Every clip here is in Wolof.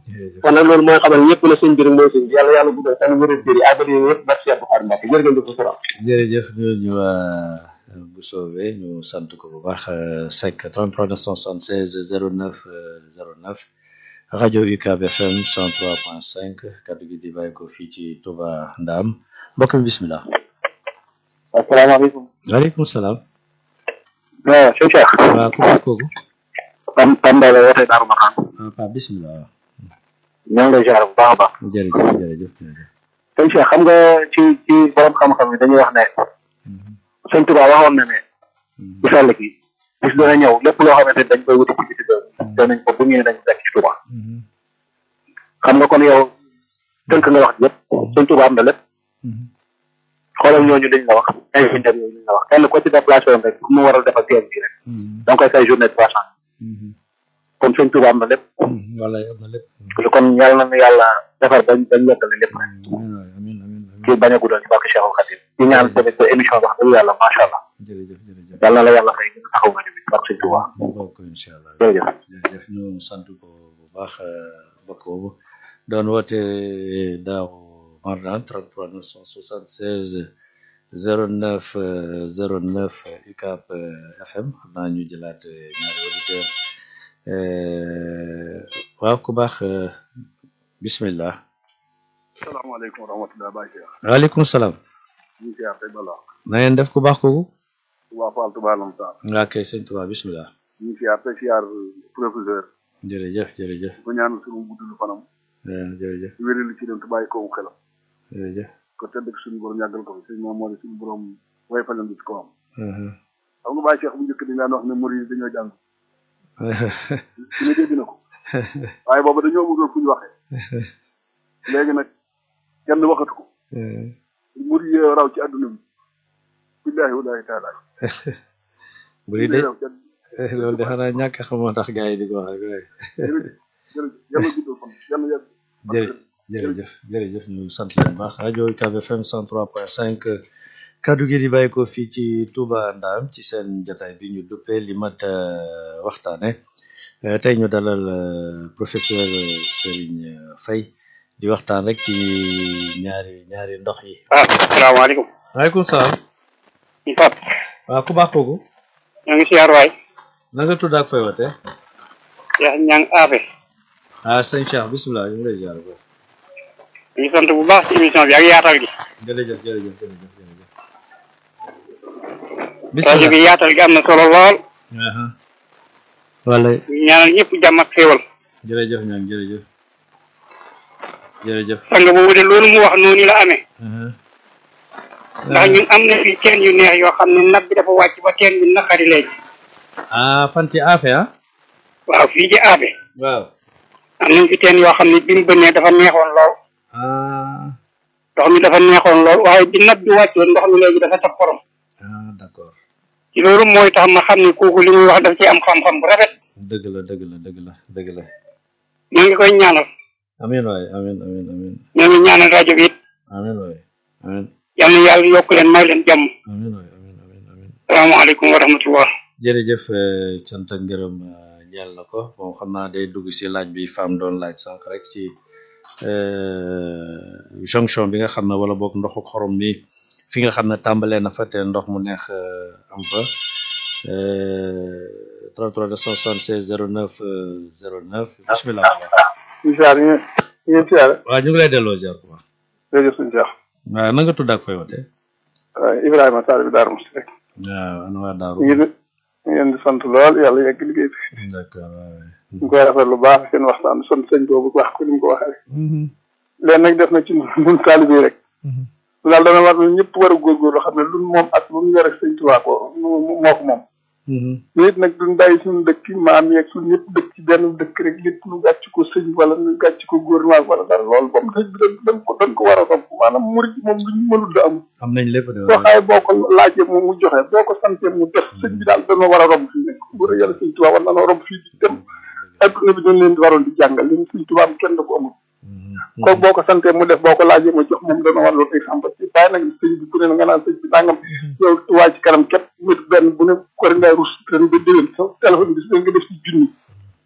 jërëjëf kon nag loolu mooy xamal ñëpp na sëñ bi rek mooy sëñ bi yàlla yàlla guddal seen wéral biir yi àggali yooyu yëpp barke Cheikh Bukhari Mbacke jërë ngeen jëf sura jërëjëf ñu ñu waa bu soobee ñu sant ko bu baax Seck 33 976 09 09 rajo UCAB FM 103.5 kaddu gi di bàyyi ko fii ci Touba Ndam mbokk mi bismillah asalaamaaleykum waaleykum salaam waaw sëñ Cheikh waaw ku baax kooku Pam Pam Mbaye la wootee Darou Marnaan ah Pape bismillah ñoo ngi lay ziar bu baax a baax jërëjëf jërëjëf jërëjëf sëñ Cheikh xam nga ci ci borom xam-xam yi dañuy wax ne sëñ Tuubaa waxoon na ne bu sell gi bis dana ñëw lépp loo xamante ni dañ koy wuti ci biti réew danañ ko bu ñëwee dañ fekk ci Tuubaa xam nga kon yow tënk nga wax yëpp sëñ Tuubaa am na lépp xoolal ñooñu liñ la wax ingénieur yooyu liñ la wax kenn ko ci déplacé woon rek mu waral defal teer bi rek da nga koy fay journée trois cent kon sëñ Tuubaa am na lépp wala am na lépp kon yàlla na yàlla defar bañ bañ yeggale lépp rek amiin waay amiin amiin ci bañ a guddal ci barke Cheikhul Khadim di ñaan tamit sa émission wax dëgg yàlla macha allah jërëjëf jërëjëf yàlla na la yàlla fay gën a taxaw rajo bi barke sëñ Tuubaa ñu bokk ko incha allah jërëjëf jërëjëf ñu sant ko bu baax mbokk boobu doon woote daaw Marnaan 33 976 09 09 UCAB FM xam naa ñu jëlaat ñaari auditeur waaw ku baax bismillah salaamaaleykum wa rahmatulah Baye Cheikh. waaleykum salaam ñu ngi siyaar tey bala na ngeen def ku baax kooku waa Fall Touba Lam Sarr. nga kay sëñ Tuubaa bismillah ñu ngi siyaar tey siyaar professeur. jërëjëf jërëjëf ko ñaanal suñu guddulu fanam. jërëjëf wéral ci dem te bàyyi ko xelam. jërëjëf ko tedd ak suñu borom yàggal ko fi sëñ moom moo di suñu borom way fañam bi ci kawam. xam nga Baye Cheikh bu njëkk dañ daan wax ne murid yi dañoo jàng. su ne dégg na ko. waaye boobu dañoo amuloon fu ñu waxee. léegi nag kenn waxatu ko. murid yi raw ci àdduna bi. billaahi wallaahi taala. buri de loolu de xanaa ñàkk xamoo tax gars yi di ko wax rek waaye jërëjëf jërëjëf yàlla guddal fan yàlla yàgg. jërëjëf jërëjëf jërëjëf ñu sant leen bu baax rajo UCAB FM 103.5 kaddu gi di bàyyi ko fii ci Touba Ndam ci seen jotaay bi ñu duppee li mat waxtaane tey ñu dalal professeur Serigne Faye di waxtaan rek ci ñaari ñaari ndox yi. ah salaamaaleykum. waaleykum salaam. Fap. waaw ku baax kooku. ñoo ngi siyaar waay. na nga tudd ak fay wootee. Cheikh Niang Afe. ah sëñ Cheikh bisimilah ñu ngi lay ziar ko. ñu ngi sant bu baax ci émission bi ak yaatal gi. jërëjëf jërëjëf jërëjëf jërëjëf. rajo bi yaatal gi am na solo lool. wala ñu ñaanal ñëpp jàmm ak xéewal. jërëjëf ñoom jërëjëf. jërëjëf. sang boobu de loolu mu wax noonu la amee. ndax ñun am na fi teen yu neex yoo xam ne nab bi dafa wàcc ba teen bi naqari léegi. ah fan ci Afe ah. waaw fii ci Afe. waaw. am nañ fi teen yoo xam ne bi mu bënnee dafa neexoon lool. ah ndox mi dafa neexoon lool waaye bi nab bi wàccoon ndox mi léegi dafa taf xorom. ah d'accord. ci loolu mooy tax ma xam ne kooku li muy wax daf ci am xam-xam bu rafet. dëgg la dëgg la dëgg la dëgg la. ñoo ngi koy ñaanal. amiin waay amiin amiin amiin ñoo ngi ñaanal rajo bi it. amiin waay amiin yal na yàlla yokk leen may leen jàmm. amiin waay amiin amiin amiin. salaamaaleykum wa rahmatullah. jërëjëf cant ak ngërëm ñeel na ko bon xam naa day dugg si laaj bi femme doon laaj sànq rek ci jonction bi nga xam ne wala boog ndoxu xorom mi fi nga xam ne tàmbalee na fa te ndox mu neex am fa 33 276 09 09 bismillah ñu siyaar ñu ñu siyaar waaw ñu ngi lay delloo ziar bu baax jërëjëf suñu Cheikh waaw na nga tudd ak fay wote Ibrahima Sarr bi Darou Mouhty rek waaw ana waa Daaru ñu ngi ñu ngeen di sant lool yàlla yegg liggéey bi d'accord waaw ñu koy rafet lu baax seen waxtaan sant sëñ boobu wax ko ni mu ko waxee rek leen nag def na ci ñun taalibe yi rek daal dana war na ñëpp war a góorgóorlu xam ne luñ moom ak lu ñu yore sëñ Tuubaa ko moo ko moom nit nag duñ bàyyi suñu dëkk maam yeeg suñu ñëpp dëkk ci benn dëkk rek lépp ñu gàcc ko sëñ wala ñu gàcc ko gouvernement wala dara loolu moom sëñ bi dañ ko dañ ko war a rob maanaam murid moom luñ mënul da am am nañ lépp de boo xaye boo ko laajee moom mu joxe boo ko santee mu def sëñ bi daal dañoo war a rob fii nekk bu yàlla sëñ Tuubaa war nanoo rob fii di dem adduna bi dañ leen di waroon di jàngal leen sëñ Tuubaa kenn da ko amul ko boo ko santee mu def boo ko laajee ma jox moom dana war loolu exemple ci bàyyi nag sëñ bi ku ne nga naan sëñ bi nangam yow tuwaay ci kanam képp mit benn bu ne ko rek ngay rus ren ba déwén sa téléphone bi nga def ci junni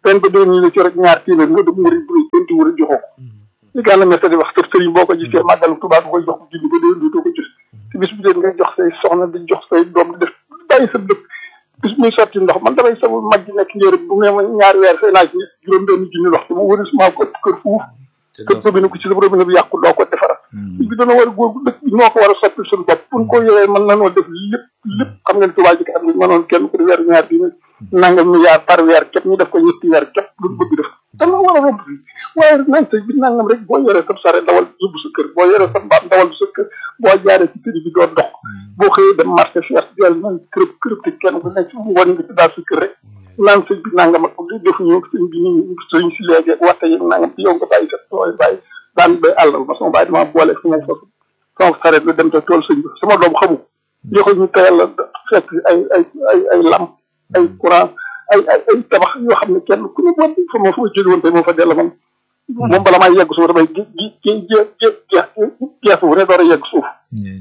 ren ba déwén ñu ne ci rek ñaar téeméer nga dem wari bu enti wari joxoo ko li gànna messa di wax sër sëriñ boo ko gisee màggalu Tuubaa nga koy jox bu julli ba déwén dootoo ko gis te bis bu dee ngay jox say soxna di jox say doom di def bàyyi sa dëkk bis muy sotti ndox man damay sama mag ji nekk njëriñ bu ngeen ma ñaari weer fay naa ci juróom benn junni ndox te mu wëri suma ko kër fuuf kër robinet ko ci sa robinet bi yàqu doo ko defaral bi dana war a góor dëkk bi ñoo ko war a soppil suñu bopp buñ ko yoree mën nanoo def lépp lépp xam ngeen Tuubaa ji am mënoon kenn ku di weer ñaar bi nangam milliard par weer képp ñu def ko ñetti weer képp luñ bëgg def dana war a romb fii waaye nañ sëñ bi nangam rek boo yoree sa sare dawal yóbbu sa kër boo yoree sa mbaam dawal sa kër boo jaaree ci tëri bi doo dox boo xëyee dem marché fier jël nañ kërëb kërëb te kenn ku nekk mu wan nga ci daal sa kër rek naan sëñ bi nangam ak li def ñu sëñ bi ñu sëñ si léegi waxte yi nangam ci yow nga bàyyi sa tooy bàyyi daan bay àllal ma sama bàyyi dama boole fu ma fa sama saret la dem te tool sëñ bi sama doom xamu yoxul ñu tayal la fekk ay ay ay ay lamp ay courant ay ay ay tabax yoo xam ne kenn ku ne boo fa ma fa ma jóge woon tey moo fa dell man moom bala may yegg suuf damay gi gi gi gi gi gees bu ne door a yegg suuf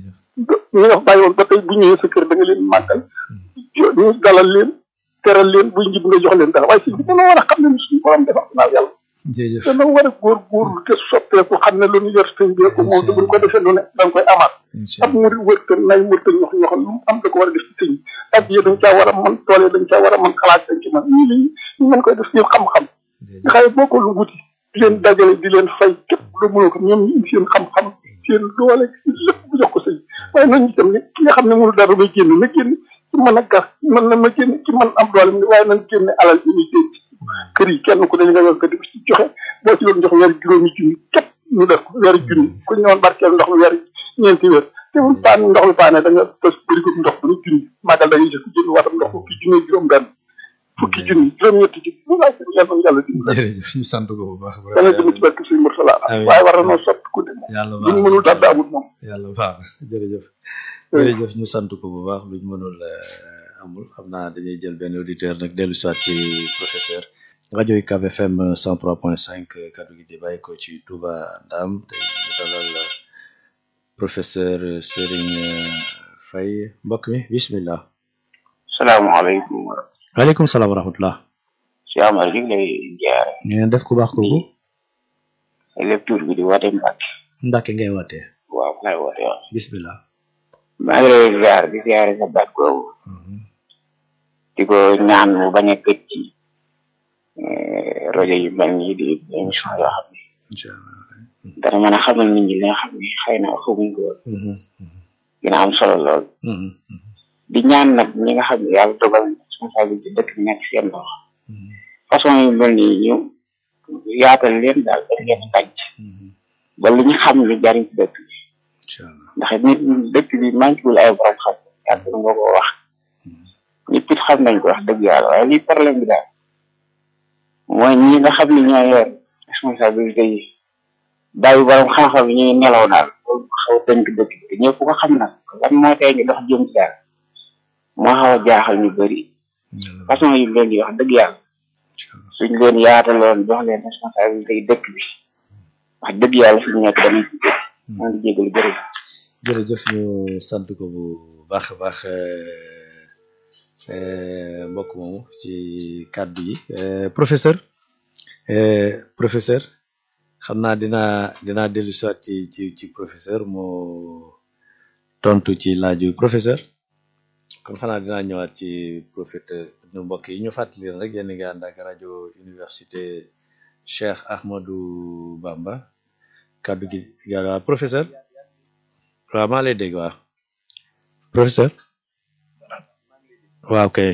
ñu nga bàyyi woon ba tey bu ñëwee sa kër da nga leen màggal ñu dalal leen teral leen buy njib nga jox leen dara waaye si bi dana war a xam ne suñu borom defar naa yàlla jërëjëf dana war a góor góorlu te soppeeku xam ne lu ñu yor sëñ bi ko moom te buñ ko defee lu ne da nga koy amaat ab mu wërta nay wërta ñox ñoxal lu mu am da ko war a def ci sëñ ak yi dañ caa war a mën tool yi dañ caa war a mën xalaat dañ ci mën ñii li ñu mën koy def seen xam-xam nga xaye boo ko lu wuti di leen dajale di leen fay képp lu mënoo ko ñoom ñu indi seen xam-xam seen doole lépp bu jox ko sëñ waaye nañu itam ne ki nga xam ne mënu dara bay génn na génn ci mën a gas mën na ma génn ci mën am doole waaye nañ génne alal bi ñuy denc kër yi kenn ku ne li nga yor ko di ci joxe boo ci doon jox weer juróomi junni képp ñu def ko weer junni ku ñu woon barkeel ndox mi weer ñeenti weer te mu paan ndox mi paane da nga bës bëri ko ndox bu ñu junni màggal da ngay jëf jënd watam ndox fukki junni juróom benn fukki junni juróom ñetti junni bu laaj yàlla yàlla di jërëjëf ñu sant ko bu baax dana jëm ci barke suñu mursala waaye war na noo sotti ku ne yàlla bu ñu mënul dara amul moom yàlla baax jërëjëf jërëjëf ñu sant ko bu baax luñ mënul amul xam naa dañuy jël benn auditeur nag dellu soit ci professeur rajo UCAB FM 103.5 kaddu gi di bàyyi ko ci Touba Ndam te ñu dalal professeur Serigne Faye mbokk mi bismillah salaamaaleykum. waaleykum salaam wa rahmatullah. Cheikh Amar ñu ngi lay jaare. ngeen def ku baax kooku. lecture bi di woote Mbacke. Mbacke ngay wootee. waaw ngay woote waaw. bismillah. maa ngi lay ziar di ziare sa baat googu. di ko ñaan mu bañ a gëj ci rajo yu mel nii di émission yoo xam ne. incha allah. dana mën a xamal nit ñi li nga xam ne xëy na xamuñ ko dina am solo lool. di ñaan nag ñi nga xam ne yàlla dogal responsabilité dëkk bi nekk seen loxo. façon yu mel nii ñu yaatal leen daal dañ leen tànc. ba li ñu xam li jariñ ci dëkk bi. incha allah ndax nit dëkk bi manqué wul ay borom xam yàgg nga ko wax. ñëpp it xam nañ ko wax dëgg yàlla waaye lii problème bi daal mooy ñi nga xam ne ñoo yor responsabilité yi bàyyi borom xam-xam yi ñuy nelaw daal loolu xaw a tënk dëkk bi ñëpp ko xam nag lan moo tey ñu dox jëm ci daal moo xaw a jaaxal ñu bëri façon yi leen di wax dëgg yàlla suñ leen yaataloon jox leen responsabilité yi dëkk bi wax dëgg yàlla fi ñu nekk danañ ci jël maa ngi jégalu bëri jërëjëf ñu sant ko bu baax a baax mbokk moomu ci kàddu yi professeur professeur xam naa dinaa dinaa dellu soit ci ci ci professeur moo tontu ci laaju professeur kon xanaa dinaa ñëwaat ci professeur ñu mbokk yi ñu fàttali leen rek yéen a ngi ànd ak rajo université Cheikh Ahmadou Bamba kàddu gi yàlla professeur waaw maa lay dégg waaw professeur waaw kay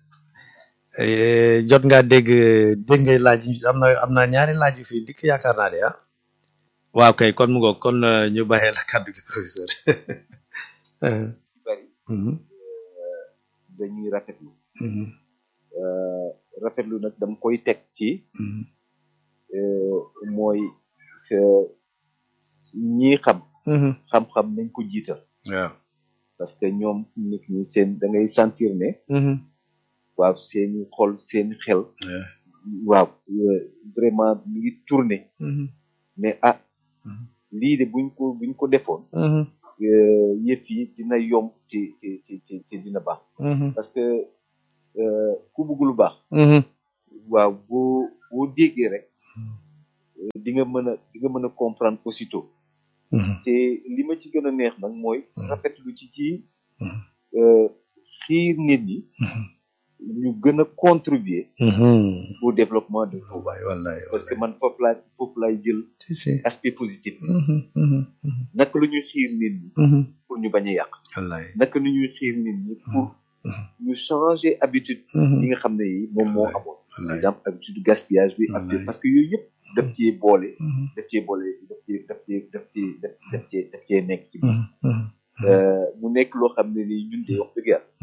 jot nga dégg dégg ngay laaj am na am na ñaari laaj yu fi dikk yaakaar naa de ah waaw kay kon mu ngoog kon ñu bàyyee la kàddu gi professeur bari dañuy rafetlu rafetlu nag dama koy teg ci mooy ñi xam xam-xam nañ ko jiital waaw parce que ñoom nit ñi seen da ngay sentir ne waaw seeni xol seeni xel waaw vraiment mi ngi tourné mais ah lii de buñ ko buñ ko defoon yëf yi dina yomb ci ci ci ci ci dina baax parce que ku bëgg lu baax waaw boo boo déggee rek di nga mën a di nga mën a comprendre aussitôt te li ma ci gën a neex nag mooy rafetlu ci ci xiir nit ñi ñu gën a contribuer au développement de Touba wallaay parce que man foofu laay foofu laay jël si si aspect positif naka la ñuy xiir nit ñi pour ñu bañ a yàq wallaay naka la ñuy xiir nit ñi pour ñu changer habitude yi nga xam ne yi moom moo amoon par exemple habitude gaspillage bi ak parce que yooyu yëpp daf cee boole daf cee boole daf cee daf cee daf cee daf daf cee daf cee nekk ci biir mu nekk loo xam ne nii ñun de wax dëgg yàlla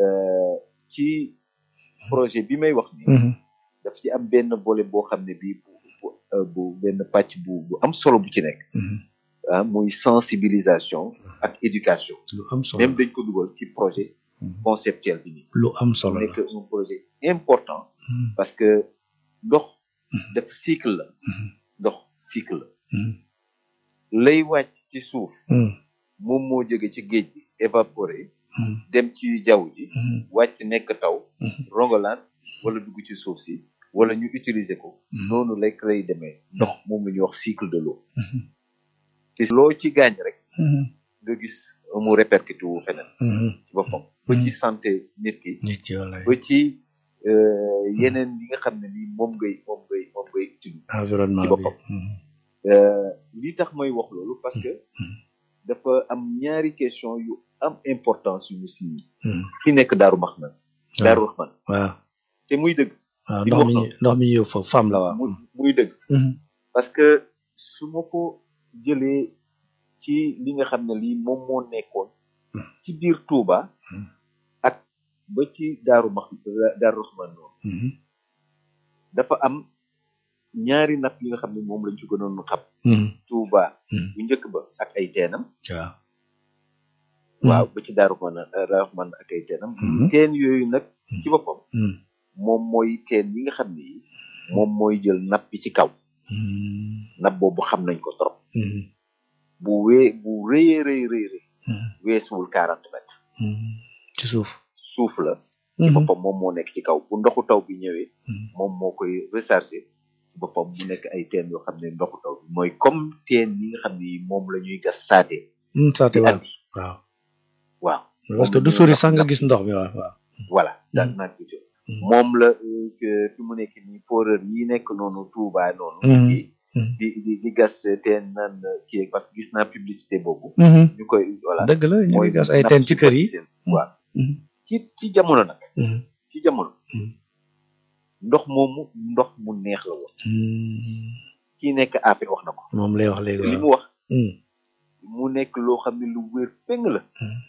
ci projet bi may wax ni daf ci am benn boole boo xam ne bii bu bu benn pàcc bu bu am solo bu ci nekk ah muy sensibilisation ak éducation lu am solo même dañ ko dugal ci projet conceptuel bi nii lu am solo nekk un projet important parce que ndox def cycle la ndox cycle la lay wàcc ci suuf moom moo jóge ci géej gi évaporé dem ci jaww ji wàcc nekk taw rongalaan wala dugg ci suuf si wala ñu utiliser ko noonu lay lay demee ndox moom la ñuy wax cycle de l'eau te loo ci gaañ rek nga gis mu répercuté wu feneen ci boppam ba ci santé nit ki nit ki wallaay ba ci yeneen yi nga xam ne ni moom ngay moom ngay moom ngay utiliser environnement ci bi boppam li tax may wax loolu parce que dafa am ñaari question yu am importance yu mu si ki nekk Daaru Maxman Daaru Raxman waaw te muy dëgg waaw li ndox mu mi wax ndox mi ñëw foofu femme la waaw muy muy dëgg parce que su ma ko jëlee ci li nga xam ne lii moom moo nekkoon ci biir Touba ak ba ci Daaru Max Daaru Raxman noonu dafa am ñaari napp yi nga xam ne moom lañ ci gënoon xam Touba bu njëkk ba ak ay teenam waaw waaw ba ci Daaru Raxman Daaru Raxman ak ay teenam teen yooyu nag ci boppam moom mooy teen yi nga xam ne yi moom mooy jël napp bi ci kaw napp boobu xam nañ ko trop bu wee bu rëyee rëy rëy rëy weesuwul quarante mètres ci suuf suuf la ci boppam moom moo nekk ci kaw bu ndoxu taw bi ñëwee moom moo koy recharger ci boppam mu nekk ay teen yoo xam ne ndoxu taw bi mooy comme teen yi nga xam ne moom la ñuy gas saate saate di waaw andi waaw waaw parce que du sori sax nga gis ndox mi waaw waaw voilà daal naa ko jël moom la euh, que fi mu nekk nii foreur yi nekk noonu Touba noonu kii di di di gas teen naan kii parce que gis naa publicité boobu ñu koy voilà dëgg la ñu ngi mooy gas ay napp teen ci kër yi seen waaw ci ci jamono nag ci jamono ndox moomu ndox mu neex la woon kii nekk AP wax na ko moom lay wax léegi li waaw mu wax mu nekk loo xam ne lu wér péng la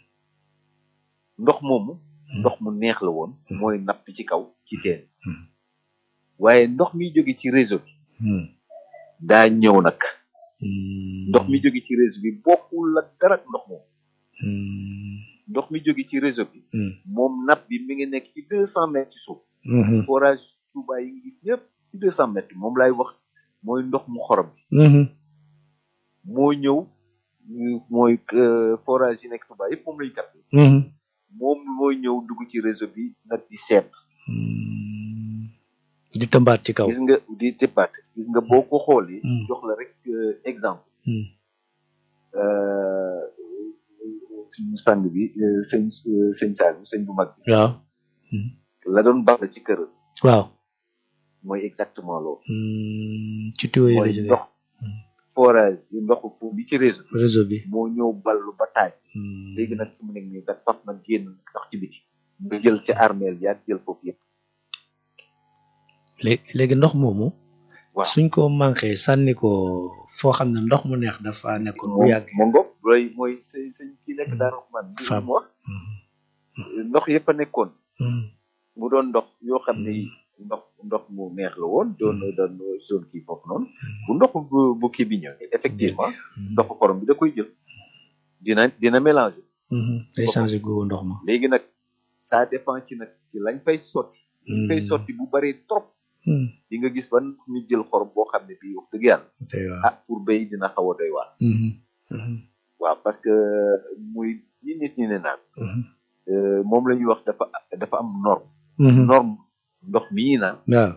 ndox moomu ndox mu neex la woon mooy napp ci kaw ci teen waaye ndox mi jóge ci réseau bi daa ñëw nag ndox mi jóge ci réseau bi bokkul la dara ak ndox moomu ndox mi jóge ci réseau bi moom napp bi mi ngi nekk ci deux cent mètres ci suuf forage Touba yi ngi gis yëpp ci deux cent mètres moom laay wax mooy ndox mu xorom bi moo ñëw ñu- mooy euh, forage yi nekk Touba yëpp moom lañu capté moom mooy ñëw dugg ci réseau bi nag di seet di tëmbaat ci kaw gis nga di tëbbaat gis nga boo ko xoolee Mm. jox la rek euh, exemple Mm. euh, suñu sang bi euh, sëñ euh, sëñ Saliou sëñ bu mag bi waaw la doon baax la ci kër waaw mooy exactement loolu ci tuyau yi la mooy jógee ndox forage yi ndoxu fu bi ci réseau bi réseau bi moo ñëw ballu ba taaj léegi nag fi mu nekk nii nag faf nag génn ndox ci biti nga jël ca armeel yaag jël foofu yëpp léegi léegi ndox moomu waaw suñ ko manqué sànni ko foo xam ne ndox mu neex dafa nekkoon bu moom yàgg moo ngoog looy mooy sëñ sëñ ki nekk Daaru Raxmaan bi Fam. mu wax ndox yëpp a nekkoon mu doon ndox yoo xam ne yi ndox ndox mu neex la woon doon doon zone kii foofu noonu bu ndox bu bu kii bi ñëwee effectivement ndoxu xorom bi da koy jël dina dina mélanger day changé googu ndox ma léegi nag ça dépend ci nag ci lañ fay sotti lañ fay sotti bu bari trop di nga gis ban ñu jël xorom boo xam ne bii wax dëgg yàlla tey waaw ah pour béy dina xaw a doy waar waaw parce que muy ñi nit ñi ne naan euh, moom la ñuy wax dafa dafa am norme norme ndox mii naan waaw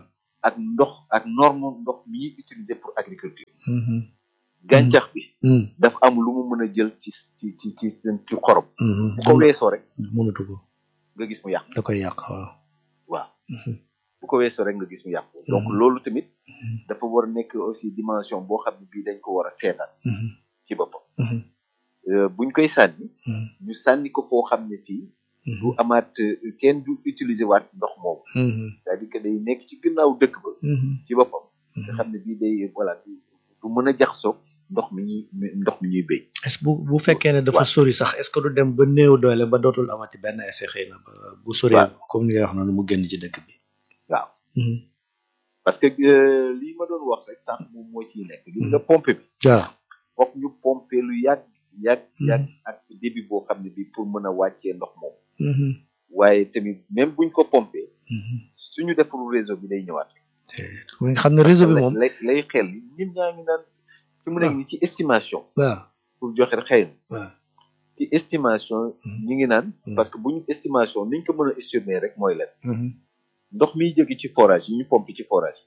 ak ndox ak norme ndox mi ñuy utiliser pour agriculture gàncax bi dafa am lu mu mën a jël ci ci ci ci ci xorom bu ko weesoo rek mënatu ko nga gis mu yàq da koy yàq waaw waaw bu ko weesoo rek nga gis mu yàq donc loolu tamit dafa war a nekk aussi dimension boo xam ne bii dañ ko war a seetaan ci boppam buñ koy sànni ñu sànni ko foo xam ne fii du amaat kenn du utiliser waat ndox moomu c'est-à-dire que day nekk ci gannaaw dëkk ba ci boppam nga xam ne bii day voilà du mën a jaxasoo ndox mi ñuy ndox mi ñuy béy est-ce bu bu fekkee ne dafa sori sax est-ce que du dem ba néew doole ba dootul amati benn effet xëy na ba bu sori comme ni nga wax noonu mu génn ci dëkk bi waaw parce que lii ma doon wax rek sànq moom moo ciy nekk gis nga pompe bi waaw foog ñu pompe lu yàgg yàgg yàgg ak débit boo xam ne bi pour mën a wàccee ndox moom waaye tamit même buñ ko pompé suñu defarul réseau bi day ñëwaat nga xam ne réseau bi moom lay lay xel nit ñaa ngi naan fi mu nekk ni ci estimation waaw pour joxe xëy na waaw ci estimation ñu ngi naan parce que buñu estimation niñ ko mën a estimer rek mooy leen ndox miy jóge ci forage yi ñu pompe ci forage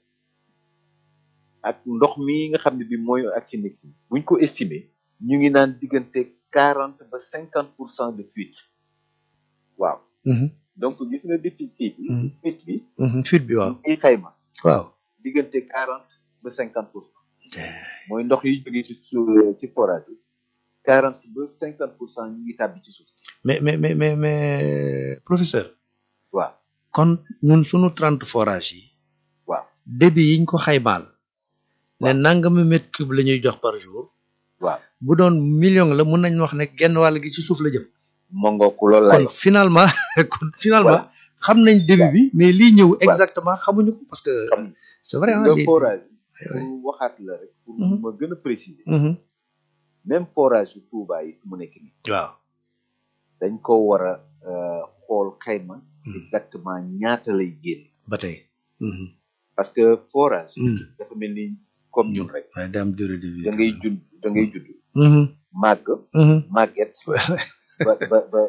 ak ndox mi nga xam ne bi mooy ak ci mix bi buñ ko estimer ñu ngi naan diggante quarante ba cinquante pour cent de fuite waaw donc gis nga déficit bi fuite bi fuite bi waaw ay xayma waaw diggante quarante ba cinquante pour cent mooy ndox yi jóge ci ci forage bi quarante ba cinquante pour cent ñu ngi tàbbi ci suuf si mais mais mais mais mais professeur waaw kon ñun sunu trente forage yi waaw débit yiñ ko xaymaal ne nangami mètre cube la ñuy jox par jour waaw bu doon million la mun nañ wax ne genn wàll gi ci suuf la jëm mongooku loolu la kon finalement kon finalement xam nañ débit bi mais lii ñëw exactement xamuñu ko parce que c'est vrai nga forage pour waxaat la rek pour ma gën a préciser même forage yu Touba yi mu nekk nii waaw dañ ko war a xool xayma exactement ñaata lay génn ba tey parce que forage dafa mel ni comme ñun rek waaye daam durée de vie da ngay judd da ngay judd màgg màgget ba ba ba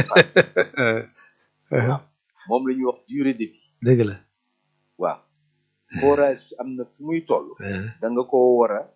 ba moom la ñuy wax durée de vie dëgg la waaw forage am na fu muy toll da nga ko war a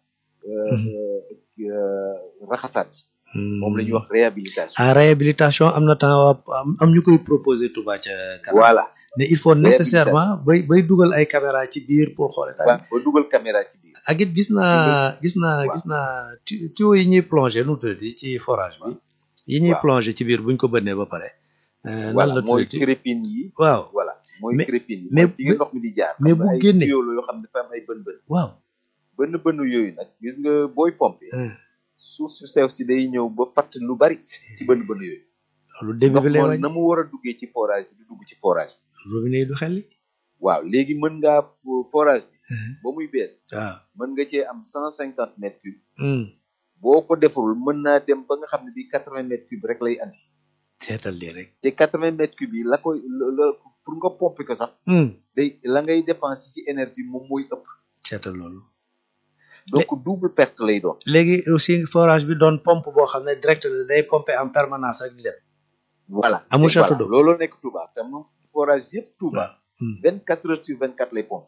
raxasaat moom la ñuy wax réhabilitation ah réhabilitation am na temps am ñu koy proposer Touba ca kanam voilà mais il faut nécessairement bay bay dugal ay caméra ci biir pour xool état waaw ba dugal caméra ci biir ak it gis naa gis naa gis naa tuyau yi ñuy plongé nu mu tuddati ci forage bi yi ñuy plongé ci biir buñ ko bënnee ba pare lan la mooy crépine yi waaw voilà mooy crépine yi mais fi nga ndox mi di jaar mais bu génnee tuyau la yoo xam ne dafa am ay bën bën waaw bën bën yooyu nag gis nga booy pompe suuf su sew si day ñëw ba fatt lu bari ci bën bën yooyu loolu début bi lay ndox wàññi na mu war a duggee ci forage bi du dugg ci forage bi robinet yi du xel li waaw léegi mën ngaa forage bi ba muy bees waaw mën nga cee am cent cinquante mètres cubes boo ko defarul mën naa dem ba nga xam ne bi quatre vingt mètres cubes rek lay andi seetal lii rek te quatre vingt mètres cubes yi la koy la pour nga pomper ko sax day la ngay dépenser ci énergie moom mooy ëpp seetal loolu donc double perte lay doon léegi aussi forage bi doon pompe boo xam ne direct day pomper en permanence rek di dem voilà amul château d'eau loolu nekk Touba te moom forage yëpp Touba vingt quatre heures sur vingt quatre lay pompe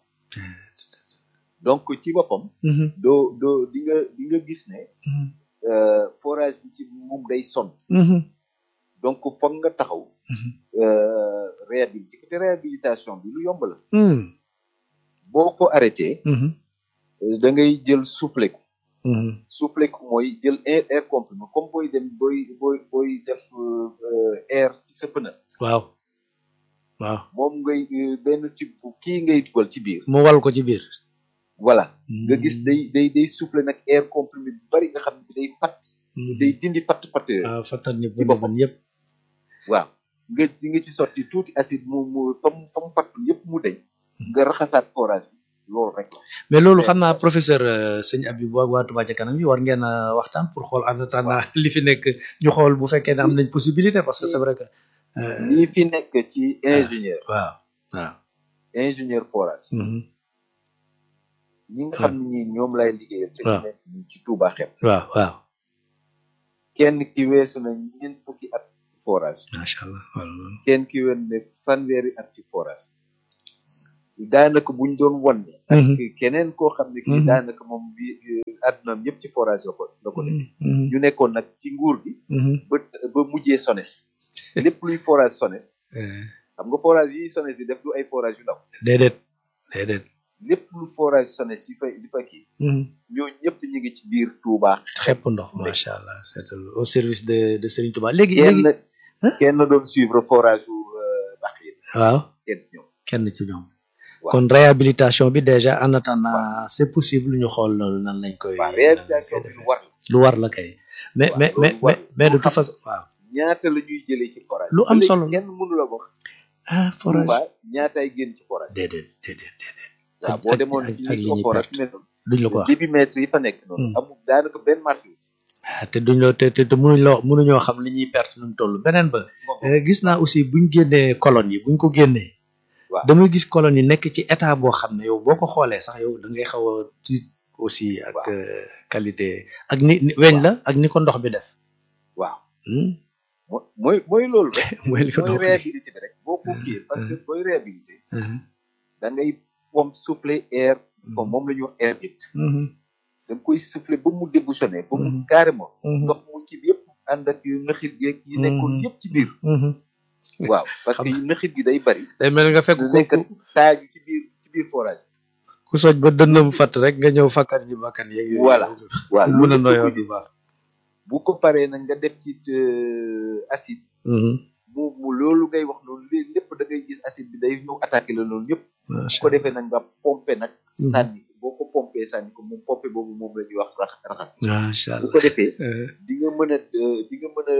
donc ci boppam doo doo di nga di nga gis ne forage bi ci moom day sonn donc foog nga taxaw réhabilité te réhabilitation bi lu yomb la boo ko arrêté da ngay jël soufflé ko soufflé ko mooy jël air comprimé comme booy dem booy booy booy def air ci sa pneu waaw waaw moom ngay benn ci kii ngay dugal ci biir mu wal ko ci biir voilà nga gis day day day soufflé nag air comprimé bu bari nga xam ne day fatt day dindi fatt fatt yooyu waaw fattal ni bën bën yëpp waaw nga di nga ci sotti tuuti acide mu mu fam fam fattu yëpp mu deñ nga raxasaat forage bi loolu rek la mais loolu xam naa professeur sëñ Abibou ak waa Touba ca kanam yi war ngeen a waxtaan pour xool en attendant li fi nekk ñu xool bu fekkee ne am nañ possibilité parce que c'est vrai que lii fi nekk ci ingénieur waaw waaw ingénieur forage ñi nga xam ne ñi ñoom lay liggéeyal te ñu nekk ci Touba xem waaw waaw kenn ki weesu na ñeent fukki at ci forage macha allah wala loolu kenn ki wen ne fanweeri at ci forage daanaka buñ doon wan ne ak keneen koo xam ne kii Mhm. daanaka moom bi addunaam yëpp ci forage la ko la ko def ñu nekkoon nag ci nguur gi ba ba mujjee SONES lépp luy forage SONES xam nga forage yi SONES di def du ay forage yu ndaw déedéet déedéet lépp lu forage SONES yi fa di fa kii ñooñu ñëpp ñu ngi ci biir Touba xepp ndox macha allah c'est au service de de Serigne Touba léegi léegi kenn kenn doon suivre forage u ndax yi waaw kenn ci ñoom kenn ci ñoom Waaw. kon réhabilitation bi déjà en attendant c'est possible ñu xool loolu nan lañ koy waaw nan lañ koy réalisation bi lu defee. war la lu war la kay mais Waaw, mais loolu mais war mais mais de pour toute xam. façon waaw ñaata la ñuy jëlee ci forage Lu am Ba léegi solo la. kenn mënu la wax ah forage Touba ñaataay génn ci forage déedéet déedéet déedéet waaw ak- boo ak- demoon ak- ci ak li ko ñuy forage perte. mel noonu duñ la ko wax débitmètre yi fa nekk noonu Hmm. amul daanaka benn marché wu ci ah te duñ la te te te mënuñ la mënuñoo xam li ñuy perte nu mu toll beneen ba Bon, Euh, gis naa aussi buñ génnee colonne yi buñ ko génnee Waaw. damay gis colonne yi nekk ci état boo xam ne yow boo ko xoolee sax yow da ngay xaw a tiit aussi ak Waaw. euh, qualité ak ni ni- weñ la ak ni ko ndox bi def waaw Hmm? mo- mooy mooy loolu rek mooy li ko mooy ndox bi réhabilité bi rek boo ko kii parce que booy réhabilité Mhm. da ngay pompe souffler air comme moom la ñuy wax air vide Mhm. da nga koy souffler ba mu débouchonné ba mu Mhm. carrément Mhm. ndox mu ci bi yëpp ànd ak yu nëxit geeg yi nekkoon Mhm. yëpp ci biir Mhm. waaw parce que Xam- yu nëxit gi day bari day mel nga fekk du ko nekk ku taaju ci biir ci biir forage ku soj ba dënnam fatt rek nga ñëw fakkat ji bakkan yeeg yooyu Voilà. waaw mën a loolu noyoo yëpp du baax bu ko paree nag nga def ci euh, acide Mhm. mu mu loolu ngay wax noonu lé- lépp da ngay gis acide bi day ñëw attaqué la loolu yëpp bu macha ko defee nag nga pompé nag Mhm. sànni boo ko pompé sànni ko moom pompé boobu moom la ñuy wax rax- raxas macha bu allah ko defee Euh, di nga mën a euh, di nga mën a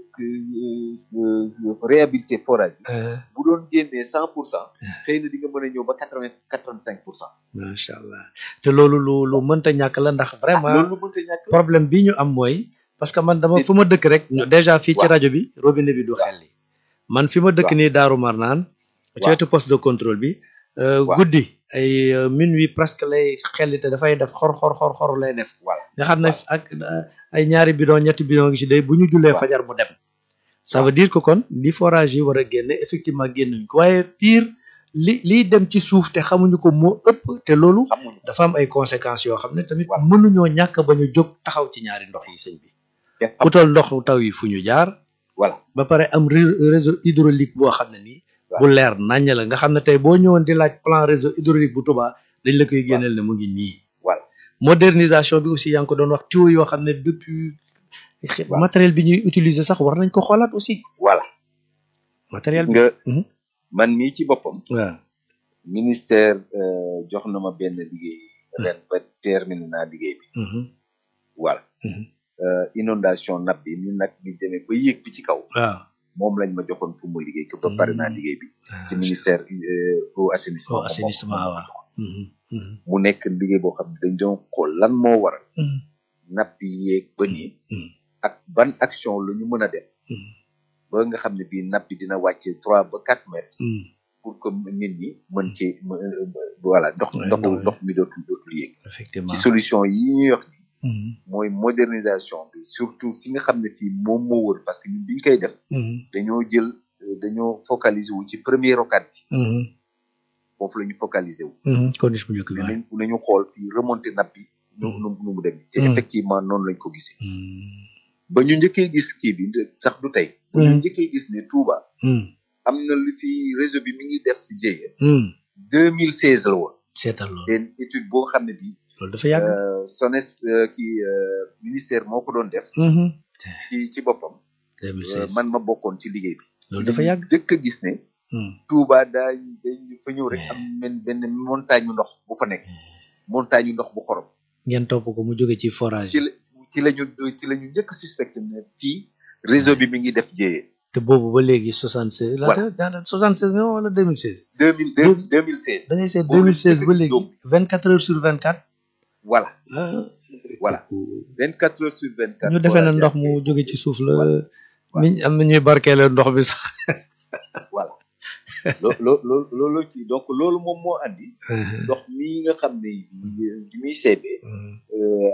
euh, euh, euh, réhabiliter forage bi euh, bu doon génnee cent pour cent xëy na di nga mën a ñëw ba quatre vingt quatre vingt cinq pour cent macha allah te loolu lu lu mënta ñàkk la ndax vraiment loolu lu mënta ñàkk la. problème bi ñu am mooy parce que man dama Nit- fu ma dëkk rek ñu- déjà fii ci Waaw. rajo bi robinet bi du Waaw. xelli man fi ma dëkk Waaw. nii Daaru Marnaan ci Waaw. wetu poste de contrôle bi euh, Waaw. guddi ay euh, minuit presque lay xelli te dafay def xor xor xor xor lay def voilà nga xam ne Waaw. ak euh, ay ñaari bidon ñetti bidon ngi ci day bu ñu jullee Waaw. fajar mu dem ça veut dire que kon li forage yi war a génne effectivement génnuñ ko waaye pire li liy dem ci suuf te xamuñu ko moo ëpp te loolu xamuñu dafa am ay conséquences yoo xam ne tamit Voilà. mënuñoo ñàkk bañ a jóg taxaw ci ñaari ndox yi sëñ bi te xam utal ndox taw yi fu ñu jaar voilà ba pare am ré- réseau hydraulique boo xam ne nii Waaw. bu leer naññ la nga xam ne tey boo ñëwoon di laaj plan réseau hydraulique bu Touba dañ la koy génneel ne mu ngi nii voilà modernisation bi aussi yaa ngi ko doon wax tuyau yoo xam ne depuis xe- Waaw. matériel bi ñuy utiliser sax war nañ ko xoolaat aussi voilà matériel gis bi nga Mhm. man mii ci boppam waaw ministère euh, jox na ma benn liggéey ren ba terminé naa liggéey bi Mhm. voilà Mhm. euh, inondation nappe bi ni nag ñu demee ba yéeg bi ci kaw waaw moom lañ ma joxoon pour mu liggéey ko ba pare naa liggéey bi ci ministère euh, au assainissement au assainissement moom moo waaw Mhm. Mhm. mu nekk liggéey boo xam ne dañ doon xool lan moo waral Mhm. napp yi yéeg ba nii Mhm. ak ban action la ñu mën a def Mhm. ba nga xam ne bii napp bi dina wàcce trois ba quatre mètres Mhm. pour que nit ñi mën ci mën- euh, voilà ndox Ouais, ndoxu ndox- ndox mi dootul dootul yéeg effectivement ci solution yi ñuy wax ni Mhm. mooy modernisation bi surtout fi nga xam ne fii moom moo wër parce que ñun biñ koy def Mhm. dañoo jël euh, dañoo focaliser wu ci premier rocade bi Mhm. foofu la ñu focaliser wu Mhm. condition bu njëkk bi ne waaw. nañ nañu xool fii remonter napp bi nu nu nu mu dem te Mm. effectivement noonu lañ ko gisee Mhm. ba ñu njëkkee gis kii bi sax du tey ba ñu Mm. njëkkee gis ne Touba Mhm. am na lu fi réseau bi mi ngi def jéye Mhm. deux mille seize la woon seetal loolu te étude boo xam ne bii loolu dafa yàgg. euh, SONES euh, kii euh, ministère moo ko doon def Mhm. ci ci boppam euh, 2016 man ma bokkoon ci liggéey bi loolu dafa yàgg. dëkk a gis ne Mhm. Touba daa dañ fa ñëw rek am benn benn montagne yu ndox bu fa nekk montagne yu ndox bu xorom ngeen topp ko mu jóge ci forage ci la ci la ñu ci la ñu njëkk suspecté ne fii réseau bi mi ngi def jéyee te boobu ba léegi 76. Voilà. la daanaka 76 nga wax wala 2016. deux mille deux deux mille seize da ngay seet Boobu 2016 ba la léegi ñu 24 heures sur 24. voilà ah Voilà. vingt quatre heures sur vingt quatre ñu defee ne ndox mu jóge ci suuf la. Voilà. mi am na ñuy barkeeloo ndox bi sax. voilà loo loo loo loolu ci donc loolu moom moo andi ndox mii nga xam ne bi muy seebee Mhm. euh,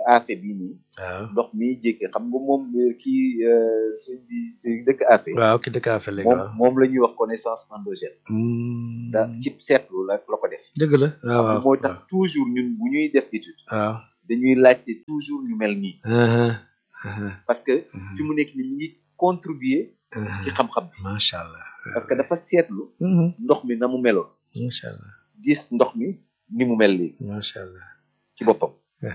affaire bii nii waaw ndox mi jékkee xam nga moom euh, kii euh, sëñ bi si dëkk affaire waaw ki dëkk affaire léegi moom waaw moom la ñuy wax connaissance endogène Hmm. da ci seetlu la la ko def dëgg la waaw waaw mooy tax toujours ñun bu ñuy def étude waaw dañuy laajte toujours ñu mel nii aha aha parce que fi mu nekk ni ñu ngi contribuer ci aha xam-xam bi macha allah parce que dafa seetlu Mhm. ndox mi na mu meloon macha allah gis ndox mi ni mu mel léegi macha allah ci boppam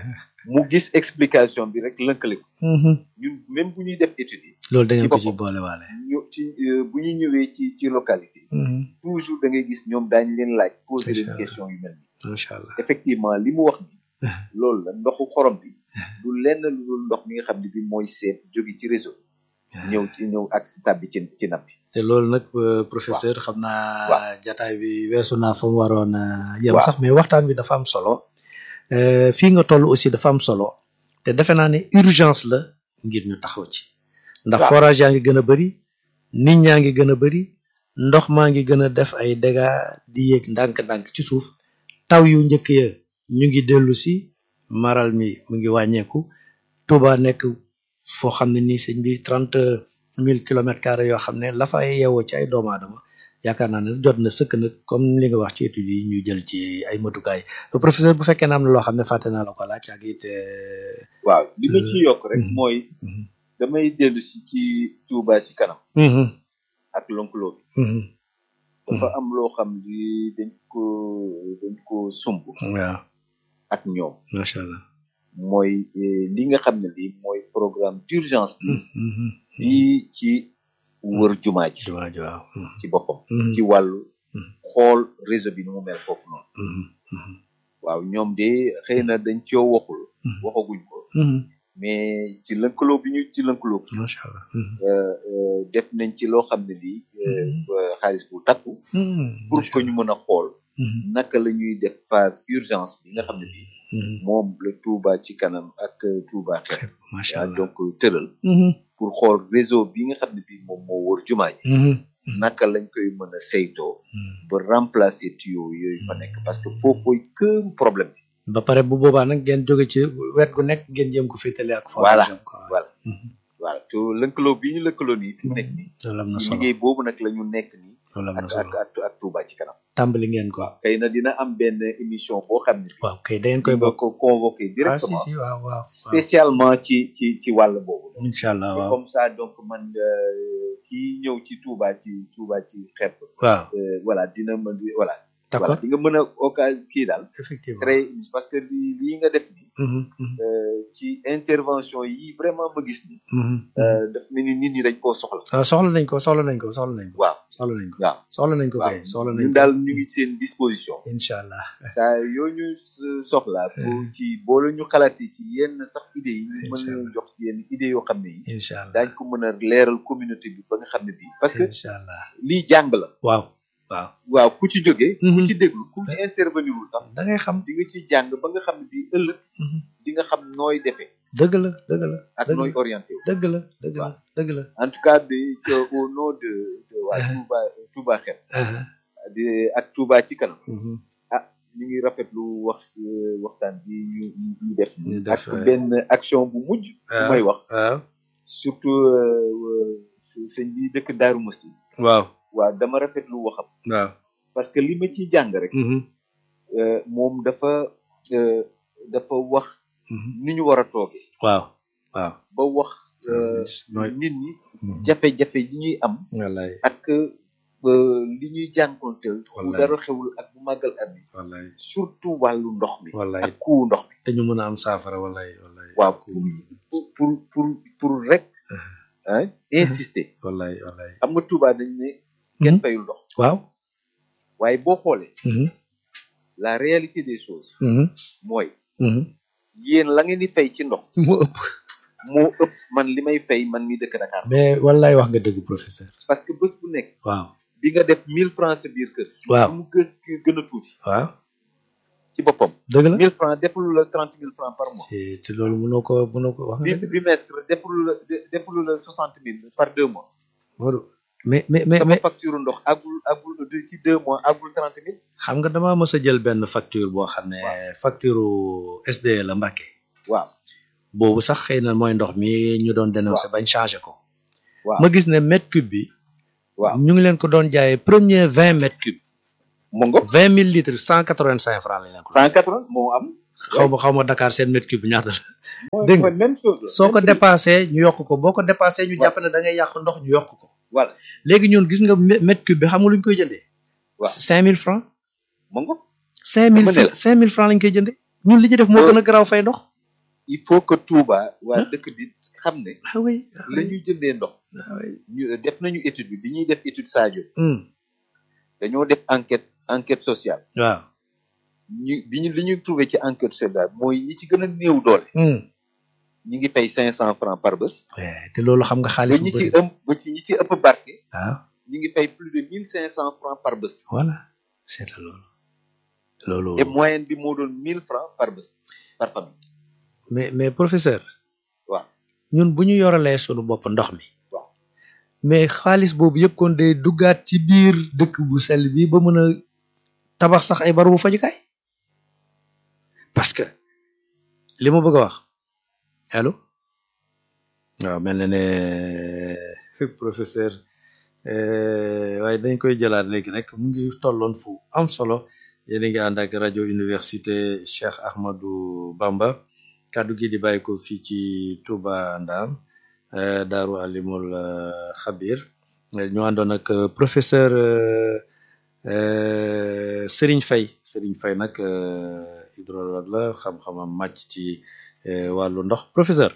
mu gis explication bi rek lënkale ko Mhm. ñun même bu ñuy def étude yi loolu da ngeen ci ko ci boppam. boole waale ñu ci euh, bu ñu ñëwee ci ci localité Mhm. toujours da ngay gis ñoom daañu leen laaj poser leen Inch'Allah. question yu mel nii macha allah effectivement li mu wax ni loolu la ndoxu xorom bi du lenn lu dul ndox mi nga xam ne bi mooy seet jóge ci réseau ñëw ci ñëw ak tàbbi ci ci napp bi te loolu nag euh, professeur xam naa Waaw. jataay bi weesu naa fa mu waroon a yem Waaw. sax mais waxtaan bi dafa am solo Euh, fii nga toll aussi dafa am solo te defe naa ne urgence la ngir ñu taxaw ci ndax Waaw. forage yaa ngi gën a bëri nit ñaa ngi gën a bëri ndox maa ngi gën a def ay dégâts di yéeg ndànk-ndànk ci suuf taw yu njëkk ya ñu ngi dellu si maral mi mu ngi wàññeeku Touba nekk foo xam ne nii sëñ bi trente mille kilomètres carrés yoo xam ne la fay yeewoo ci ay doomu aadama yaakaar naa ne jot na sëkk nag comme li nga wax ci études yi ñu jël ci ay matukaay professeur bu fekkee ne am na loo xam ne fàtte naa la ko laaj ak it euh, waaw li ma ci yokk rek Mhm. mooy mhm, damay dellu si ci Touba ci kanam mhm, ak lonkuloo bi mhm. dafa am loo xam ni dañ ko dañ ko sumb waaw ak ñoom macha allah mooy eh, li nga xam ne lii mooy programme d'urgence bi Mhm, mhm, fii ci wër jumaa ji jumaa ji waaw mhm, ci boppam mhm, ci wàllu Mhm. xool réseau bi nu mu mel foofu noonu mhm, mhm, waaw ñoom de xëy na dañ coo waxul Mhm. waxaguñ ko mhm. mais ci lëkkaloo bi ñu ci lëkkaloo macha allah mhm, euh, euh, def nañ ci loo xam ne lii euh, Mhm. euh, xaalis bu takku mhm, pour macha que ñu mën a xool mhm, naka la ñuy def phase urgence bi nga xam ne bii mhm. moom la Touba ci kanam ak euh, Touba xeet macha ah, allah donc tëral Mhm, pour xool réseau bi nga xam ne bii moom moo wër jumaa ji mhm, naka lañ koy mën a saytoo mhm. ba remplacer tuyau yooyu fa nekk parce que foofooy këru problème bi ba pare bu boobaa nag ngeen jóge ci wet gu nekk ngeen jéem ko féetale ak Voilà, forage am quoi. voilà Mhm. voilà te lëkkaloo bi ñu lëkkaloo nii fi mu nekk nii loolu am na ci solo liggéey boobu nag la ñu nekk nii loolu am na ak ak solo ak ak Touba ci kanam tàmbali ngeen ko xëy na dina am benn émission boo xam ne bi waaw kay da ngeen koy koy bokk ko convoqué ah si directement si waaw waaw waaw spécialement ci ci ci wàll boobu incha allah Et waaw comme ça donc man euh, kii ñëw ci Touba ci Touba ci xepp waaw euh, voilà dina mën di voilà voilà d'accord di nga mën a occasion kii daal effectivement créer parce que lii lii nga def nii Mhm, mhm, euh, ci intervention yi vraiment ma gis ni mhm. euh, daf mel ni nit ñi dañ koo soxla ah soxla nañ ko soxla nañ ko soxla nañ ko waaw soxla nañ ko waaw soxla nañ ko waaw kay soxla nañ ñun ko daal ñu ngi seen disposition incha allah saa yoo ñu s- soxla pour ci boo la ñu xalaatee ci yenn sax idées yi ñu mën Incha leen allah. jox ci yenn idées yoo xam ne yi incha allah daañ ko mën a leeral communauté bi ba nga xam ne bii parce que incha allah lii jàng la waaw waaw waaw ku ci jógee ku Mhm. ci déglu ku ci intervenir wul sax da ngay xam di nga ci jàng ba nga xam ne bii ëllëg Mhm. di nga xam nooy defee dëgg la dëgg la ak dëgg nooy la orienté wu dëgg la dëgg la Waaw. dëgg la en tout cas de que au nom de de waa Uh-huh. Touba Touba xel ah di ak Touba ci kanam mhm. ñu ngi rafetlu wax waxtaan bi ñu ñu ñu def Ñu def, ak ouais. benn action bu mujj bu Ah. may wax waaw surtout euh, së- sëñ bi dëkk Daaru Musti waaw waaw dama rafetlu waxam waaw parce que li ma ciy jàng rek Mhm, euh, moom dafa euh, dafa wax mhm. ni ñu war a toogee waaw waaw ba wax euh, mooy nit ñi Mhm. jafe-jafe yi ñuy am wallaay ak euh, li ñuy jànkonteel bu Wallaay. dara xewul ak bu màggal am yi wallaay surtout wàllu ndox mi wallaay ak kuu ndox mi te ñu mën a am saafara wallaay wallaay waaw pour pour pour pour rek ah insister wallaay wallaay xam nga Touba dañ ne kenn fayul ndox waaw waaye boo xoolee Mhm, la réalité des choses mhm, mooy mhm. yéen la ngeen di fay ci ndox mu ëpp moo ëpp man li may fay man mi dëkk Dakar mais wallaay wax nga dëgg professeur parce que bés bu nekk waaw di nga def mille francs sa biir kër waaw lu mu gës gën a tuuti waaw ci boppam dëgg la mille francs defulu la trente mille francs par mois te te loolu mënoo ko mënoo ko wax nga bi dëgg bimestre defulu la de- defulu la soixante mille par deux mois Modou mais mais mais sama mais facture ndox agul agul de- ci deux mois agul trente mille xam nga damaa mës a jël benn facture boo xam ne facture SDE la Mbàkke waaw boobu sax xëy na mooy ndox mi ñu doon dénoncé bañ changé ko waaw ma gis ne mètre cube bi waaw ñu ngi leen ko doon jaayee premier vingt mètres cube mu ngo vingt mille litres cent quatre vingt cinq francs lañ leen ko cent quatre moo am xaw ma xaw ma Dakar seen mètre cube bi ñaata la mooy Dégg nga. mooy même chose la. soo ko Même dépassé ñu yokk ko boo ko dépassé ñu Waaw. jàpp ne da ngay yàq ndox ñu yokk ko voilà léegi ñun gis nga mè- mètre cube bi xam nga lu ñu koy jëndee Waaw. cinq mille francs mu ngo cinq mille Dama ne la. cinq mille francs lañ koy jëndee ñun li ñu def moo Loolu- gën a garaaw fay ndox il faut que Touba waa Hein? dëkk bi xam ne ah oui ah la oui, ñuy jëndee ndox ah oui. ñu def nañu étude bi bi ñuy def étude Sadio Hmm, dañoo def enquête enquête sociale waaw ñu bi ñu li ñu trouvé ci enquête sociale mooy ñi ci gën a néew doole Hmm. ñi ngi fay cinq cent francs par bés Eh, te loolu xam nga ba xaalis bu ñi ci bëri ëpp ba ci ñi ci ëpp barke waaw ñi ngi fay plus de mille cinq cent francs par bés voilà c'est loolu loolu et moyenne bi moo doon mille francs par bés par famille mais mais professeur waaw ñun bu ñu yoralee sunu bopp ndox mi waaw mais xaalis boobu yëpp kon day duggaat ci biir dëkk bu sell bi ba mën a tabax sax ay barabu fajukaay parce que li ma bëgg a wax allo waaw mel na ne professeur euh, waaye dañ koy jëlaat léegi rek mu ngi tolloon fu am solo yéen a ngi ànd ak rajo université Cheikh Ahmadou Bamba kàddu gi di bàyyi ko fii ci Touba Ndam euh, Daaru Alimul euh, Xabir ñu àndoon ak euh, professeur euh, euh, Serigne Faye Serigne Faye nag euh, hydrologue la xam-xamam màcc ci euh, wàllu ndox professeur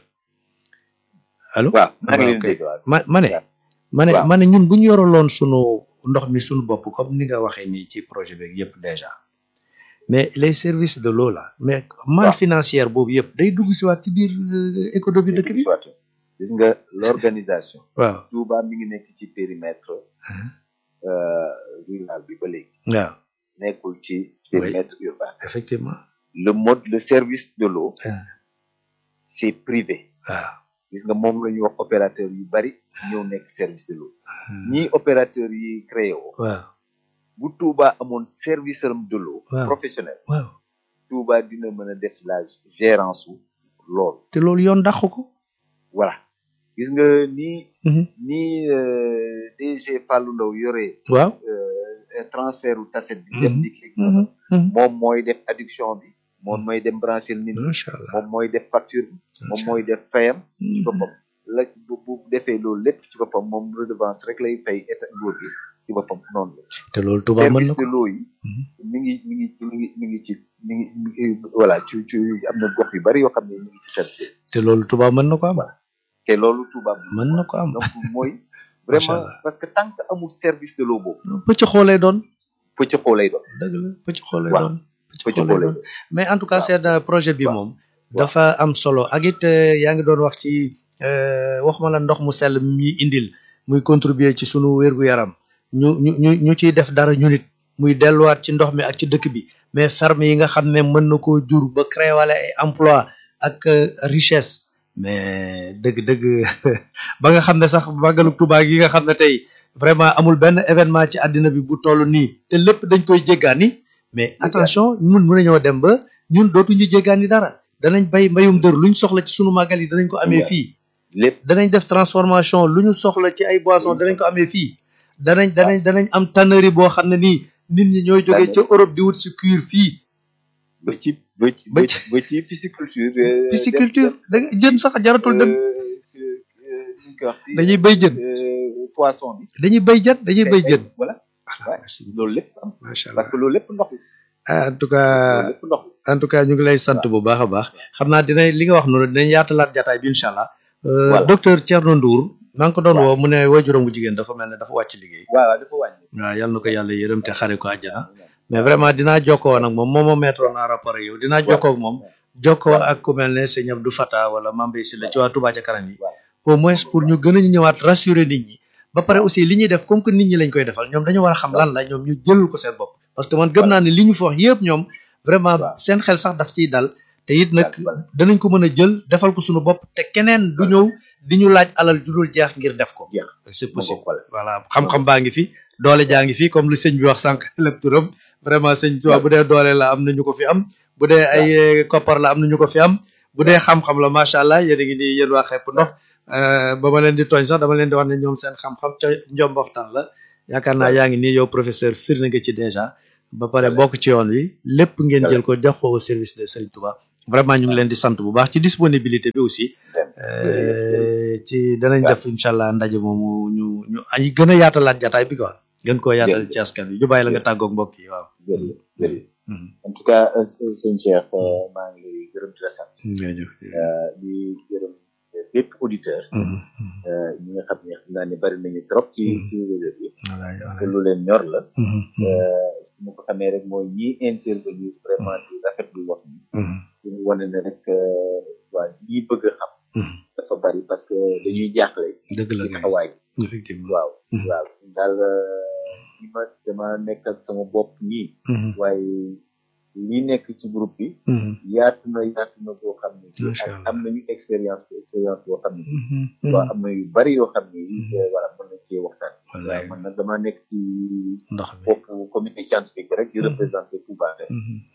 allo waaw maa ngi waaw leen kay. dégg waaw ma ma ne waaw. ma ne waaw. ma ne ñun bu ñu yoraloon sunu ndox mi sunu bopp comme ni nga waxee nii ci projet beeg yëpp déjà mais les services de l'eau là mais manne waaw. financière boobu yëpp day dugg si waat ci biir euh, économie dëkk bi Soit. gis nga l'organisation waaw Touba mi ngi nekk ci périmètre euh, rural bi ba léegi waaw nekkul ci périmètre urbain effectivement le mode le service de l'eau Ah. c'est privé waaw gis nga moom la ñuy wax opérateur yu bari ñëw nekk service de l'eau ñii opérateur yi créé woo waaw bu Touba amoon service am de l'eau Waaw. professionnel waaw Touba dina mën a def la gérance su loolu te loolu yoon dàq ko voilà gis nga nii Mhm. nii euh, DG Fallou Ndaw yore waaw euh, transfert u taset bi dem Mhm. dikk Mhm. Mhm. moom mooy def adduction bi moom mooy dem brancher nit ñi macha allah moom mooy def facture bi moom mooy def fayam ci boppam la bu bu defee loolu lépp ci boppam moom redevance rek lay fay état nguur gi ci boppam noonu la te loolu Touba mën na service ko de l'eau yi mi ngi mi ngi mi ngi mi ngi ci mi ngi mi ngi voilà ci ci am na gox yu bari yoo xam ne mi ngi ci service te loolu Touba mën na ko am te loolu Touba mën na ko am donc mooy Macha vraiment Allah. parce que tant que amul service de l'eau boobu pëcc xoolee doon pëcc xoo lay doon dëgg la pëcc xoolee Waaw. doon pëcc pëcc xoolee xoo lay doon doon mais en tout cas Waaw. seen euh, projet bi Waaw. moom dafa am solo ak it euh, yaa ngi doon wax ci euh, waxuma la ndox mu sell mi indil muy contribuer ci sunu wér-gu-yaram ñu ñu ñu ñu ciy def dara ñu nit muy delluwaat ci ndox mi ak ci dëkk bi mais ferme yi nga xam ne mën na koo jur ba créer wala ay emploi ak euh, richesse mais dëgg-dëgg ba nga xam ne sax màggalu Tuubaa gi nga xam ne tey vraiment amul benn événement ci àddina bi bu toll nii te lépp dañ koy jéggaani mais attention ñun mën nañoo dem ba ñun dootuñu jéggaani dara danañ bay mbayum dër luñ soxla ci sunu màggal yi danañ ko amee Yeah. fii lépp danañ def transformation lu ñu soxla ci ay boissons danañ ko amee fii danañ danañ danañ am tannerie boo xam ne nii nit ñi ñooy jógee ca Europe di wut si cuir fii ba ci ba ci Ba ba ci- ci ba ci pisciculture euh, pisciculture dem- da nga jën sax jaratul dem euh, euh, euh, nu ñu koy wax ci, dañuy bay jën euh, poisson bi dañuy bay jën dañuy bay jën voilà voilà loolu lépp am macha allah parce que loolu lépp ndox la ah en tout loolu cas lépp ndox la en tout cas ñu ngi lay sant bu baax a baax xam naa dina li nga wax noonu dinañ yaatalaat jataay bi incha allah Euh, Voilà. docteur Thierno Ndour maa ngi ko doon Waaw. woo mu ne waajuram bu jigéen dafa mel ne dafa wàcc liggéey waaw waaw dafa wàññi waaw yal na ko yàlla yërëm te xare ko àjjana mais vraiment dinaa jokkoo nag moom moo ma mettre en rapport ak yow dinaa jokkoo ak moom jokkoo ak ku mel ne sëñ Abdou Fata wala Mambey Sylla ci waa Touba ca kanam yi Waaw. au moins pour ñu gën a ñëwaat rassurer nit ñi ba pare aussi li ñuy def comme que nit ñi lañ koy defal ñoom dañu war a xam lan la ñoom ñu jëlul ko seen bopp parce que man gëm naa ne li ñu fi wax yëpp ñoom vraiment Waaw. seen xel sax daf ciy dal te it nag Voilà. danañ ko mën a jël defal ko suñu bopp te keneen du ñëw di ñu laaj alal ju dul jeex ngir def ko Jeex. c'est Moo ko possible xool. voilà xam-xam baa ngi fi doole jaa ngi fi comme lu sëñ bi wax sànq lépp turam vraiment sëñ Tuubaa bu dee doole la am na ñu ko fi am bu dee ay koppar la am na ñu ko fi am bu dee xam-xam la macha allah yéen a ngi di yéen waa xepp ndox ba ma leen di tooñ sax dama leen di wax ne ñoom seen xam-xam ca njomboxtaan la yaakaar naa yaa ngi nii yow professeur firnde nga ci déjà ba pare bokk ci yoon wi lépp ngeen jël ko jox ko au service de Serigne Touba vraiment ñu ngi leen di sant bu baax ci disponibilité bi aussi ci danañ def incha allah ndaje moomu ñu ñu ay gën a yaatalaat jataay bi quoi gën koo yaatal ci askan bi ñu bàyyi la nga tàggoog mbokk yi waaw. jërëjëf jërëjëf en tout cas sëñ Cheikh maa ngi lay gërëm di la sant. jërëjëf di gërëm bépp auditeur. ñi nga xam ne xam naa ne bari nañu trop. ci ci réseau bi. parce que lu leen ñor la. mu ko xamee rek mooy ñi intervenir vraiment di rafetlu wax ni. ñu wane ne rek waa ñi bëgg a xam. dafa bari parce que dañuy jaaxle. dëgg la ci taxawaay effectivement waaw waaw daal li ma dama nekk ak sama bopp nii. waaye li nekk ci groupe bi. yaatu na yaatu na boo xam ne. macha allah am nañu expérience expérience boo xam ne. waaw am na yu bari yoo xam ne. voilà mën nañ cee waxtaan. waaw man nag damaa nekk ci. ndox mi bopp comité scientifique rek di représenté Touba Tech.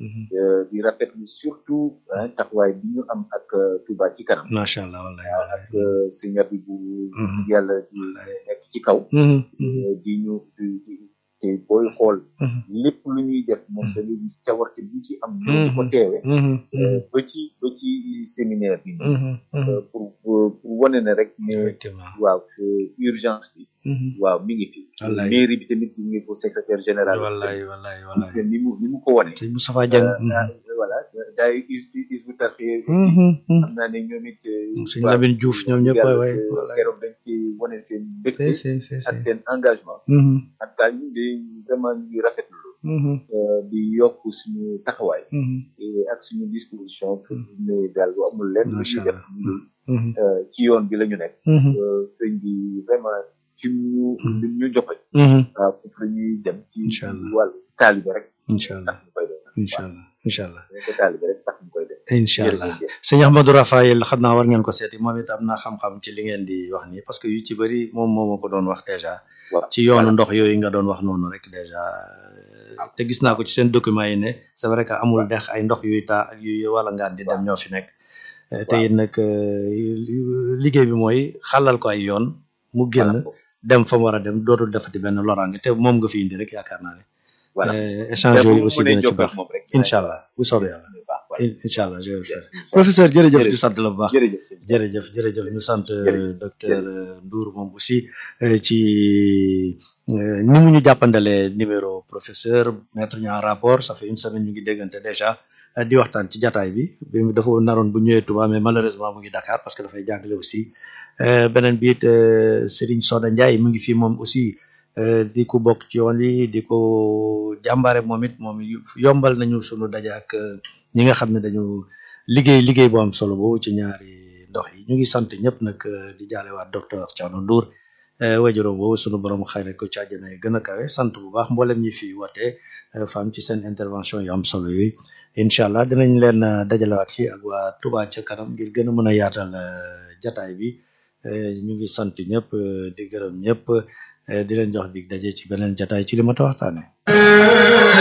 di rafetlu surtout taxawaay bi ñu am ak Touba ci kanam. macha allah wallahi ak sëñ bi bu yàlla di nekk ci kaw. di ñu di te booy xool. lépp lu ñuy def moom da ngay gis cawarte bi ci am. ñoo di ko teewe. ba ci ba ci séminaire bi. pour pour wane ne rek ne. effectivement waaw urgence bi. waaw mi ngi fi. wallaay mairie bi tamit mi ngi ko secrétaire général. wallaay wallaay gis wallaay nga ni mu ni mu ko wane. sëñ Moustapha Dieng voilà daay is is bu tarxee xam naa ne ñoom it. sëñ Lamine Diouf ñoom ñëpp waay waay yàlla keroog dañ ci wane seen mbégte si si si ak seen engagement. en tout cas ñu ngi vraiment ñu ngi rafetlu di yokk suñu taxawaay. ak suñu disposition pour ne daal bu amul lenn lu macha ñuy def allah ci yoon bi la ñu nekk. sëñ bi vraiment ci ñu ñu joxe. waaw foofu la ñuy dem ci Incha allah. wàllu taalibe rek. incha tax allah ñu koy def. incha allah incha allah waaw ko taalibe rek tax ñu koy def. incha allah jërëjëf. sëñ Ahmadou Rafael xam naa war ngeen ko seeti moom it am na xam-xam ci li ngeen di wax nii parce que yu ci bëri moom moo ma ko doon wax déjà waaw ci yoonu ndox yooyu nga doon wax noonu rek déjà te gis naa ko ci seen document yi ne c'est vrai que amul dex ay ndox yuy taa ak yuy wala ngaan di dem ñoo fi nekk Eh, te it nag eh, liggéey bi mooy xàllal ko ay yoon mu génn dem fa mu war a dem dootul defati benn loraange te moom nga fi indi rek yaakaar naa ne voilà Eh, échange yooyu aussi dina ci baax moom rek. incha allah bu soobee yàlla baax voilà. incha allah je vais faire professeur jërëjëf Jërëjëf. ñu sant la bu baax jërëjëf sëñ bi. jërëjëf jërëjëf ñu sant Jërëjëf. docteur Ndour moom aussi euh, ci euh, ni mu ñu jàppandalee numéro professeur mettre ñu en rapport ça fait une semaine ñu ngi déggante déjà euh, di waxtaan ci jataay bi bi mu dafa naroon bu ñëwee Touba mais malheureusement mu ngi Dakar parce que dafay jàngale aussi Euh, beneen bi it euh, Serigne Soda Ndiaye mu ngi fi moom aussi euh, di ko bokk ci yoon yi di ko jàmbaare moom it moom yu- yombal nañu sunu daje ak euh, ñi nga xam ne dañu liggéey liggéey bu am solo boobu ci ñaari ndox yi ñu ngi sant ñëpp nag euh, di jaalewaat docteur Thierno Ndour wajuróom boobu sunu borom xayre ko ci àjjana yi gën a kawe sant bu baax mboolem ñi fi woote fam ci seen intervention yu am solo yooyu incha allah dinañ leen euh, dajalewaat fii ak waa Touba ca kanam ngir gën a mën a yaatal euh, jataay bi Euh, ñu ngi sant ñëpp euh, di gërëm ñëpp euh, di leen jox dig daje ci beneen jataay ci li ma ta waxtaane